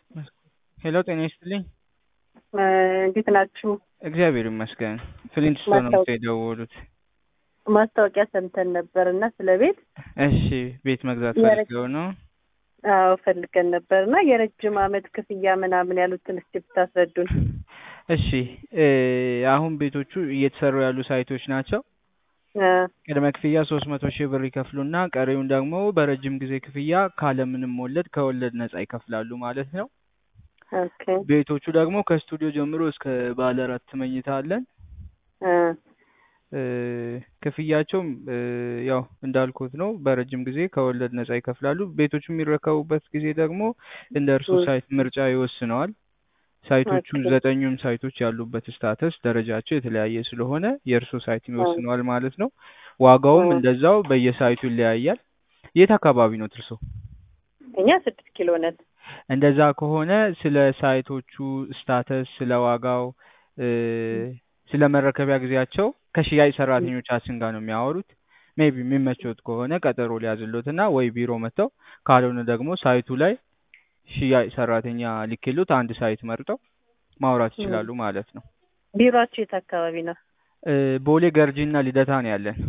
ሄሎ ጤና ይስጥልኝ። እንዴት ናችሁ? እግዚአብሔር ይመስገን። ፍሊንትስቶን ነው የደወሉት። ማስታወቂያ ሰምተን ነበር እና ስለ ቤት እሺ፣ ቤት መግዛት የረ- ፈልገው ነው? አዎ ፈልገን ነበር እና የረጅም አመት ክፍያ ምናምን ያሉትን እስቲ ብታስረዱን። እሺ እ አሁን ቤቶቹ እየተሰሩ ያሉ ሳይቶች ናቸው። እ ቅድመ ክፍያ ሶስት መቶ ሺህ ብር ይከፍሉና ቀሪውን ደግሞ በረጅም ጊዜ ክፍያ ካለምንም ወለድ ከወለድ ነጻ ይከፍላሉ ማለት ነው። ኦኬ ቤቶቹ ደግሞ ከስቱዲዮ ጀምሮ እስከ ባለ አራት መኝታ አለን። እ እ ክፍያቸውም እ ያው እንዳልኩት ነው። በረጅም ጊዜ ከወለድ ነጻ ይከፍላሉ። ቤቶቹ የሚረከቡበት ጊዜ ደግሞ እንደ እርሱ እ ሳይት ምርጫ ይወስነዋል። ሳይቶቹ ኦኬ ዘጠኙም ሳይቶች ያሉበት ስታተስ ደረጃቸው የተለያየ ስለሆነ የእርሱ ሳይት እ ይወስነዋል ማለት ነው። ዋጋውም እ እንደዛው በየሳይቱ ይለያያል። የት አካባቢ ነው እርሶ? እኛ ስድስት ኪሎ ነን። እንደዛ ከሆነ ስለ ሳይቶቹ ስታተስ፣ ስለ ዋጋው እ ስለ መረከቢያ ጊዜያቸው ከሽያጭ ሰራተኞቻችን ጋር ነው የሚያወሩት። ሜቢ የሚመቾት ከሆነ ቀጠሮ ሊያዝሎትና ወይ ቢሮ መጥተው ካልሆነ ደግሞ ሳይቱ ላይ ሽያጭ ሰራተኛ ልኬሎት አንድ ሳይት መርጠው ማውራት እ ይችላሉ ማለት ነው። ቢሮአችሁ የት አካባቢ ነው? እ ቦሌ ገርጂ እና ልደታ ነው ያለን።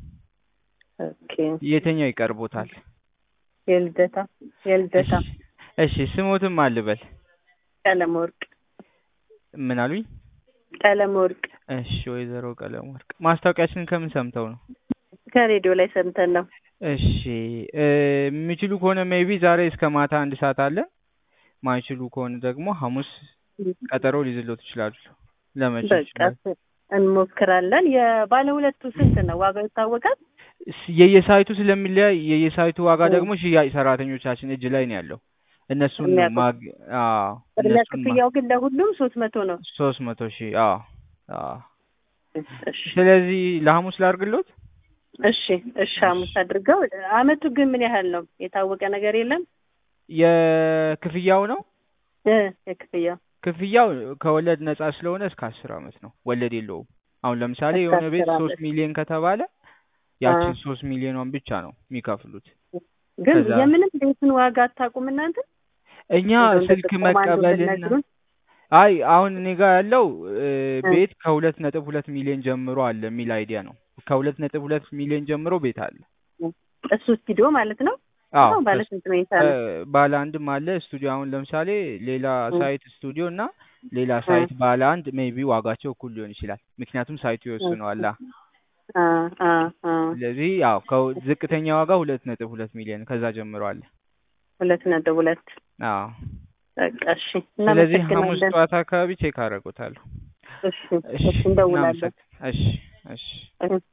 ኦኬ የትኛው ይቀርቦታል? የልደታ የልደታ እሺ እሺ ስሞትም አልበል ቀለም ወርቅ ምን አሉኝ? ቀለም ወርቅ እሺ ወይዘሮ ቀለም ወርቅ ማስታወቂያችንን ከምን ሰምተው ነው? ከሬዲዮ ላይ ሰምተን ነው። እሺ እ የሚችሉ ከሆነ ሜቢ ዛሬ እስከ ማታ አንድ ሰዓት አለ። ማይችሉ ከሆነ ደግሞ ሐሙስ ቀጠሮ ሊይዝሎት ይችላሉ። ለመቼ በቃ ይችላል? እንሞክራለን። የባለ ሁለቱ ስንት ነው? ዋጋው ይታወቃል? ስ- የየሳይቱ ስለሚለያይ የየሳይቱ ዋጋ እ ደግሞ ሽያጭ ሰራተኞቻችን እጅ ላይ ነው ያለው። እነሱን ነው የሚያውቁት ማግ አዎ ቅድሚያ እነሱን ማ ክፍያው ግን ለሁሉም ሶስት መቶ ነው። ሶስት መቶ ሺህ አዎ አዎ። እሺ ስለዚህ ለሐሙስ ላድርግሎት? እሺ እሺ እሺ ሐሙስ አድርገው። አመቱ ግን ምን ያህል ነው? የታወቀ ነገር የለም የክፍያው ነው እ የክፍያው ክፍያው ከወለድ ነጻ ስለሆነ እስከ አስር አመት ነው። ወለድ የለውም። አሁን ለምሳሌ እስከ የሆነ ቤት አስር ሶስት አመት ሚሊዮን ከተባለ አ ያችን ሶስት ሚሊዮኗን ብቻ ነው የሚከፍሉት። ግን ከዛ የምንም ቤቱን ዋጋ አታውቁም እናንተ? እኛ እንደው እንደ ስልክ ጥቆማ አንዱን መቀበልና ብትነግሩን። አይ አሁን እኔ ጋር ያለው እ እ ቤት ከሁለት ነጥብ ሁለት ሚሊዮን ጀምሮ አለ የሚል አይዲያ ነው። ከሁለት ነጥብ ሁለት ሚሊዮን ጀምሮ ቤት አለ። እሱ ስቱዲዮ ማለት ነው? አዎ ነው ባለ ከስ- ስንት መኝታ እ ነው? ባለ አንድም አለ ስቱዲዮ። አሁን ለምሳሌ ሌላ እ ሳይት ስቱዲዮ እና ሌላ እ ሳይት ባለ አንድ ሜቢ ዋጋቸው እኩል ሊሆን ይችላል። ምክንያቱም ሳይቱ እ ይወስነዋላ። አ አ አ ስለዚህ ያው ከው- ዝቅተኛ ዋጋ ሁለት ነጥብ ሁለት ሚሊዮን ከዛ ጀምሮ አለ። ሁለት ነጥብ ሁለት አዎ በቃ እሺ፣ ስለዚህ ሐሙስ እናመሰግናለን። ጠዋት አካባቢ ቼክ አደርጎታለሁ። እሺ እሺ እሺ እንደውላለን። እናመሰግ እሺ እሺ እሺ